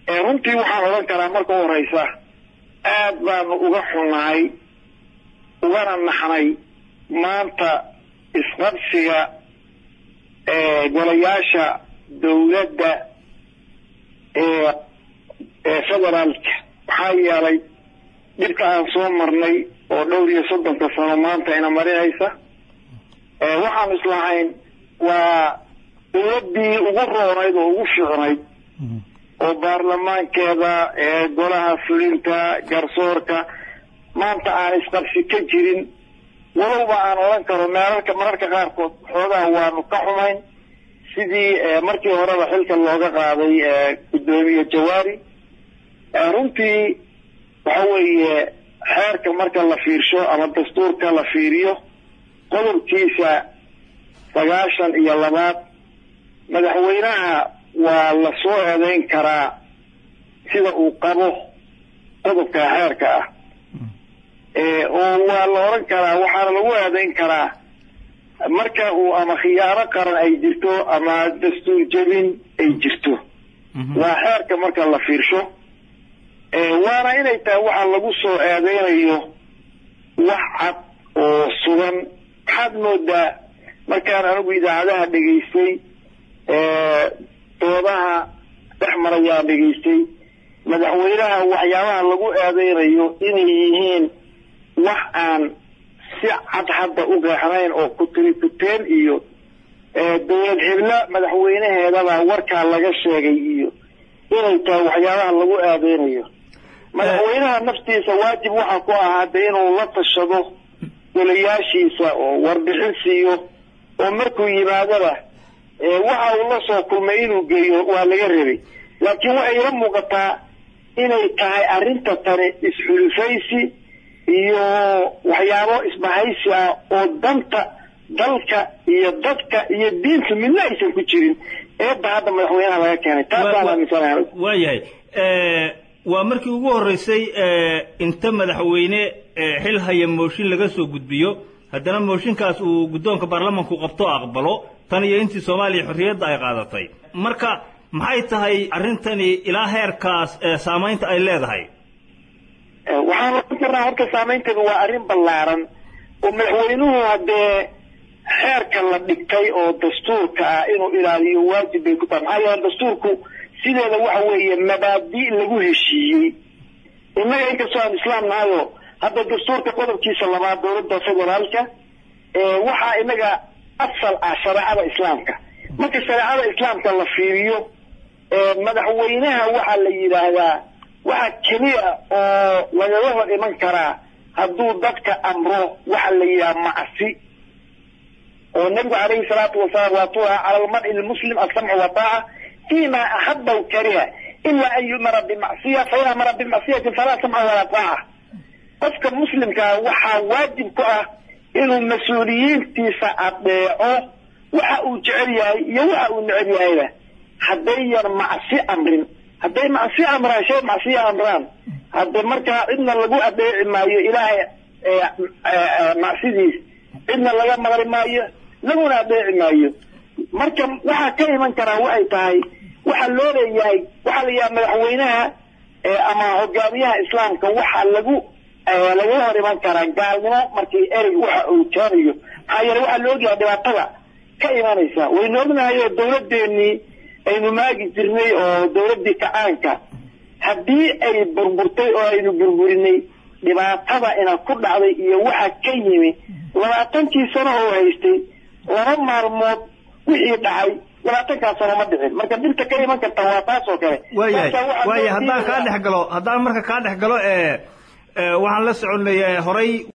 runtii waxaan odhan karaa marka u horeysa aad baanu uga xunnahay ugana naxnay maanta isqabsiga golayaasha dawladda ee federaalka maxaa yeelay dhibka aan soo marnay oo dhowr iyo soddonka sano maanta ina marinaysa waxaan islahayn waa dawladdii ugu roonayd oo ugu fiicnayd oo baarlamaankeeda golaha fulinta garsoorka maanta aan isqabsi ka jirin walowba aan odhan karo meelalka mararka qaarkood xoogaha waanu ka xumayn sidii markii horeba xilka looga qaaday guddoomiye jawaari runtii waxa weeye xeerka marka la fiirsho ama dastuurka la fiiriyo qodobkiisa sagaashan iyo labaad madaxweynaha waa la soo eedeyn karaa sida uu qabo qodobka xeerka ah oo waa la odhan karaa waxaana lagu eedeyn karaa marka uu ama khiyaano qaran ay jirto ama dastuur jebin ay jirto waa xeerka marka la fiirsho waana inay tahay waxa lagu soo eedeynayo wax cad oo sugan waxaad moodaa markaan anigu idaacadaha dhegaystay doodaha dhex marayaan dhegaystay madaxweynaha waxyaabaha lagu eedeynayo inay yihiin wax aan si cad hadda u qeexnayn oo kutirikuteen iyo dawlad xiblo madaxweynaheedaba warkaa laga sheegay iyo inay tahay waxyaabaha lagu eedeynayo madaxweynaha naftiisa waajib waxaa ku ahaa de inuu la tashado golayaashiisa oo warbixin siiyo oo markuu yimaadaba waxa uu la soo kulmay inuu geeyo waa laga rabay laakiin waxay ila muuqataa inay tahay arrinta tani isxulufaysi iyo waxyaabo isbahaysi ah oo danta dalka iyo dadka iyo diinta midna aysan ku jirin eebba hadda madaxweynaha laga keenay taasaan aaminsanahay waayahay waa markii ugu horreysay inta madaxweyne xil haya mooshin laga soo gudbiyo haddana mooshinkaas uu guddoonka baarlamanku qabto aqbalo tan iyo intii soomaaliya xorriyadda ay qaadatay marka maxay tahay arrintani ilaa heerkaas saamaynta ay leedahay waxaan oran karnaa horta saamaynteedu waa arrin ballaaran oo madaxweynuhu haddee xeerka la dhigtay oo dastuurka ah inuu ilaaliyo waajib bay ku tahay maxaa yeele dastuurku sideeda waxa weeye mabaadi' lagu heshiiyey innaga inkastoo aan islaam nahayo hadda dastuurka qodobkiisa labaad dowladda federaalka waxaa inaga asal ah shareecada islaamka marka shareecada islaamka la fiiriyo madaxweynaha waxaa la yidhaahdaa waxa keliya oo lagaga hor iman karaa hadduu dadka amro waxa la yidhaha macsi oo nabigu calayhi salaatu wasalaam waatuu aha cala almar'i lmuslim alsamcu wataaca fima axaba w kariha ila an yumara bimacsiya fain amara bimacsiyatin falaa samca walaa taaca qofka muslimkaa waxaa waajib ku ah inuu mas-uuliyiintiisa adeeco waxa uu jecel yahay iyo waxa uu neceb yahayba haddayan macsi amrin hadday macsi amraan shay macsiya amraan hadde markaa cidna lagu adeeci maayo ilaahay macsidiis cidna laga maqli maayo laguna adeeci maayo marka waxaa ka iman karaa waxay tahay waxaa loo leeyahay waxaa la yidhaha madaxweynaha ama hogaamiyaha islaamka waxaa lagu lagaga hor iman karaa gaalnimo markii erey waxa uu keenayo maxaa yeele waxaa la ogyahay dhibaatada ka imanaysa waynu ognahay oo dawladdeennii aynu maagi jirnay oo dawladdii kacaanka haddii ay burburtay oo aynu burburinay dhibaatada ina ku dhacday iyo waxa ka yimi labaatankii sano oo haystay laba maalmood wixii dhacay labaatankaas sano ma dhicin marka dirta ka iman karta waa taas oo kale waayahay waayahay haddaan kaa dhex galo haddaan marka kaa dhex galo waxaan la soconay horay